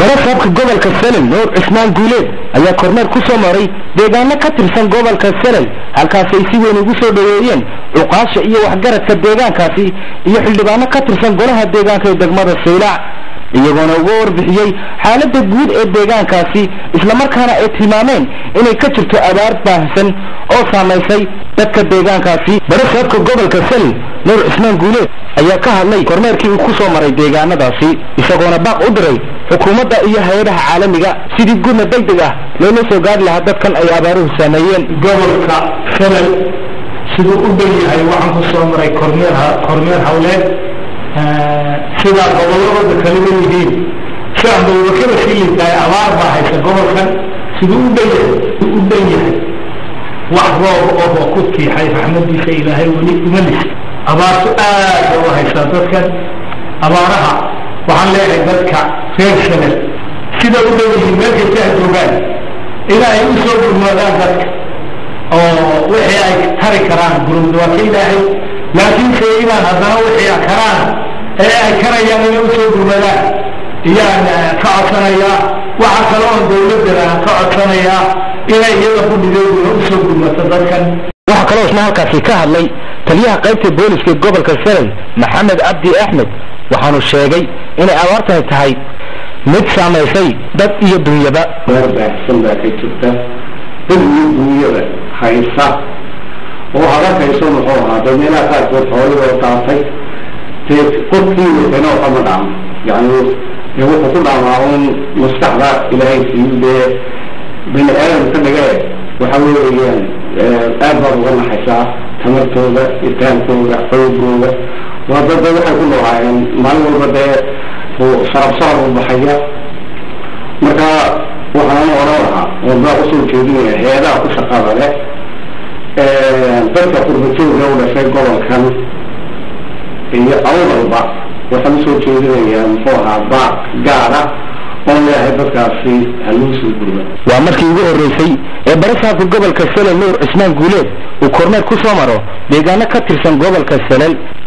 barasaabka gobolka selel nuur cismaan guuleed ayaa kormeer ku soo maray deegaano ka tirsan gobolka selel halkaasi ay si weyn ugu soo dhoweeyeen cuqaasha iyo waxgaradka deegaankaasi iyo xildhibaano ka tirsan golaha deegaanka ee degmada saylac iyagoona uga warbixiyey xaaladda guud ee deegaankaasi islamarkaana ay tilmaameen inay ka jirto abaar baahsan oo saamaysay dadka deegaankaasi barasaabka gobolka selel nuur cismaan guuleed ayaa ka hadlay kormeerkii uu ku soo maray deegaanadaasi isagoona baaq u diray xukuumadda iyo hay-adaha caalamiga sidii gurna deg deg ah loola soo gaari lahaa dadkan ay abaaruhu saameeyeen gobolka selel siduu u dhan yahay waxaan ku soo maray kormeer kormeer hawleed sidaa gobolladooda kaleba yihiin si aan dawlakada sii liitahay abaar baa haysa gobolkan siduu u dhan yahay u dhan yahay wax roob oo ku tiixay raxmadiisa ilaahay weli uma lis abaartu aad u haysaa dadkan abaaraha waxaan leeyahay dadka reer selel sida u dhan yihiin meel kasta ay joogaan ilaa ay u soo gurmadaan dadka oo wixii ay tari karaan gurmad waa ka ilaahay laakiinse inaan haddana wixii karaan ee ay karayaan inay usoo gurmadaan iyaan ka codsanayaa waxaa kale oon dawladana ka codsanayaa inay iyada ku dhigeeduna usoo gurmato dadkan waxaa kaloo isna halkaasi ka hadlay taliyaha qaybta booliska gobolka selel maxamed cabdi axmed waxaanu sheegay inay abaartani tahay mid saamaysay dad iyo dunyaba meer baahsan baa ka jirta dad iyo dunyada haysa oo hadakayso muxuu ahaa dad meelaha qaarkood xoolihoo daatay dee qofkii watana oo kama dhaamo yani dee wuxuu ku dhaamaa un maskaxda ilaahay siiyu dee bini aadamka dhage waxa weeyaan aad baad uga naxaysaa tamartooda itaankooda xoogooda waa dada waxay ku noolaayeen maalin walba dee sarab sarab u baxaya marka waxaan odhan lahaa warbaa usoo jeedinaya hay-adaha ku shaqada leh dadka qurbajooga u dhashay gobolkan iyo awdalba waxaan usoo jeedinayaa muxuu ahaa baaq gaara oon leeyahay dadkaasi haluu soo gurba waa markii ugu horreysay ee barasaabka gobolka selel nuur cismaan guuleed uu kormeer ku soo maro deegaano ka tirsan gobolka selel